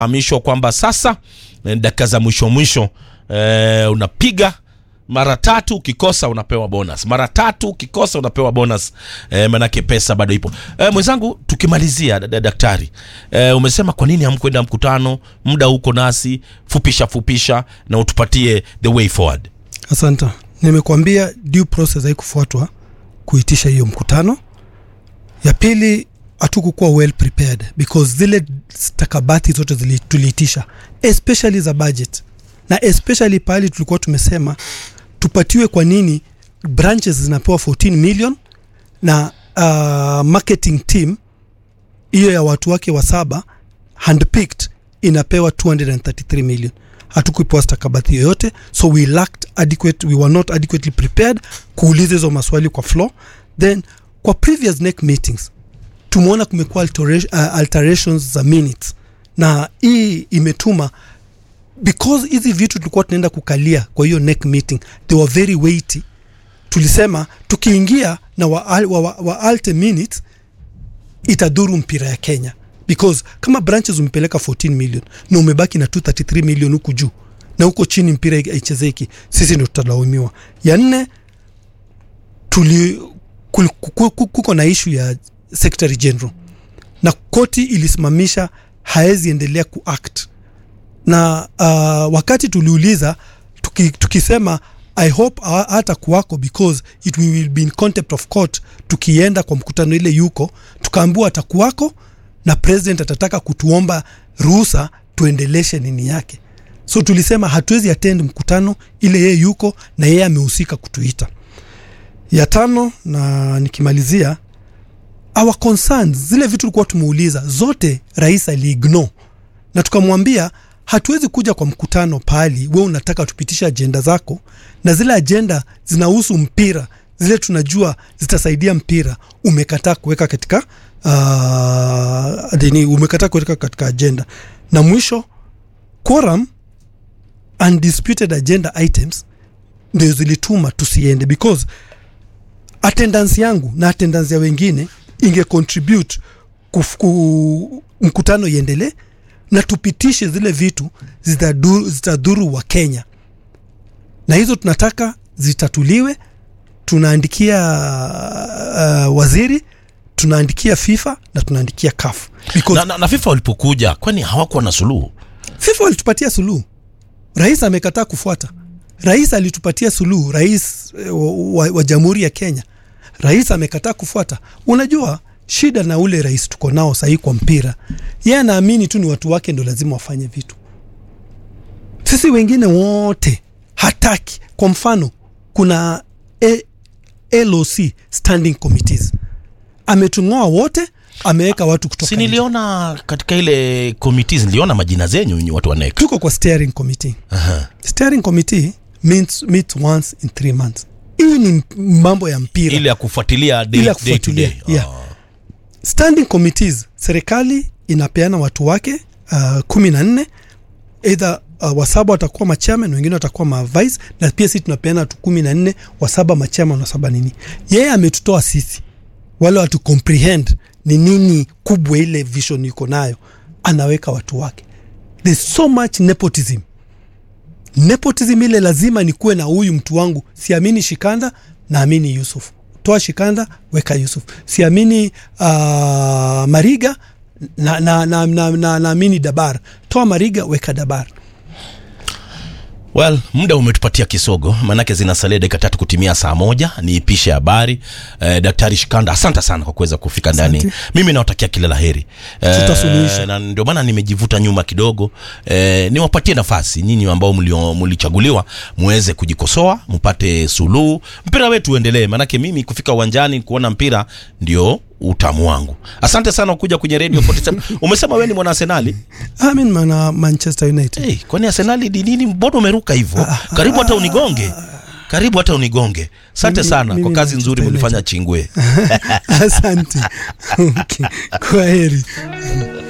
hamishwa kwamba sasa eh, dakika za mwisho mwisho eh, unapiga mara tatu ukikosa unapewa bonus mara tatu ukikosa unapewa bonus eh, manake pesa bado ipo eh, mwenzangu tukimalizia dada daktari eh, umesema kwa nini hamkwenda mkutano muda huko nasi fupisha fupisha na utupatie the way forward asante nimekuambia due process haikufuatwa kuitisha hiyo mkutano ya pili hatukukuwa well prepared because zile stakabati zote zili- tuliitisha especially za budget na especially pahali tulikuwa tumesema tupatiwe kwa nini branches zinapewa 14 million na uh, marketing team hiyo ya watu wake wa saba handpicked inapewa 233 million hatukupewa stakabadhi yoyote so we lacked adequate we were not adequately prepared kuuliza hizo maswali kwa floor then kwa previous neck meetings tumeona kumekuwa altera- uh, alterations za minutes na hii imetuma because hizi vitu tulikuwa tunaenda kukalia kwa hiyo neck meeting they were very weighty tulisema tukiingia na wa, wa, wa, wa alte minutes itadhuru mpira ya kenya because kama branches umepeleka 14 million na umebaki na 233 million huku juu na huko chini mpira haichezeki sisi ndo tutalaumiwa ya nne tuli kul- ku- ku- kuko na ishu ya secretary general na koti ilisimamisha haezi endelea kuact na uh, wakati tuliuliza tuki, tukisema i hope ha- hata kuwako because it will be in contempt of court tukienda kwa mkutano ile yuko tukaambiwa atakuwako na president atataka kutuomba ruhusa tuendeleshe nini yake so tulisema hatuwezi attend mkutano ile yeye yuko na yeye amehusika kutuita ya tano na nikimalizia our concerns zile vitu tulikuwa tumeuliza zote rais aliignore na tukamwambia hatuwezi kuja kwa mkutano pahali we unataka tupitishe ajenda zako na zile ajenda zinahusu mpira zile tunajua zitasaidia mpira umekataa kuweka katika uh, dini umekataa kuweka katika ajenda na mwisho quorum undisputed agenda items ndio zilituma tusiende because attendance yangu na attendance ya wengine inge contribute kuf, ku, mkutano iendelee na tupitishe zile vitu zitadhuru, zitadhuru wa Kenya, na hizo tunataka zitatuliwe. Tunaandikia uh, waziri, tunaandikia FIFA na tunaandikia CAF because na, na, na fifa walipokuja kwani hawakuwa na suluhu FIFA walitupatia suluhu, rais amekataa kufuata. Rais alitupatia suluhu, rais eh, wa, wa, wa jamhuri ya Kenya, rais amekataa kufuata. Unajua shida na ule rais tuko nao sahii kwa mpira, yeye anaamini tu ni watu wake ndo lazima wafanye vitu, sisi wengine wote hataki. Kwa mfano, kuna A, LOC standing committees, ametung'oa wote, ameweka watu kutoka si nje. niliona katika ile committees niliona majina zenyu nyinyi watu wa NEC tuko kwa steering committee Aha. steering committee meets, meets once in three months hii ni mambo ya mpira ile ya kufuatilia day, Ile ya day to day kufuatilia, yeah. Ah. standing committees serikali inapeana watu wake uh, kumi na nne eidha uh, wasaba watakuwa machairman wengine watakuwa mavice na pia sisi tunapeana watu kumi na nne wasaba machairman wasaba nini yeye ametutoa sisi wale watu comprehend ni nini kubwa ile vision iko nayo anaweka watu wake there's so much nepotism nepotism ile lazima nikuwe na huyu mtu wangu siamini shikanda naamini yusuf toa shikanda weka yusuf siamini uh, mariga naamini na, na, na, na, naamini dabar toa mariga weka dabar well muda umetupatia kisogo maanake zinasalia dakika tatu kutimia saa moja niipishe habari eh, daktari shikanda asante sana kwa kuweza kufika ndani Asante. mimi nawatakia kila la heri Tutasuluhisha. na ndio maana nimejivuta nyuma kidogo eh, niwapatie nafasi nyinyi ambao mlio- mlichaguliwa muweze kujikosoa mpate suluhu mpira wetu uendelee maanake mimi kufika uwanjani kuona mpira ndio utamu wangu asante sana kuja kwenye radio 47 umesema wewe ni mwana arsenali amin mana manchester united hey, kwani arsenali ni nini mbona umeruka hivyo karibu hata unigonge karibu hata unigonge asante Mimi- sana kwa mimi kazi ni nzuri Manchester mlifanya chingwe asante okay. kwa heri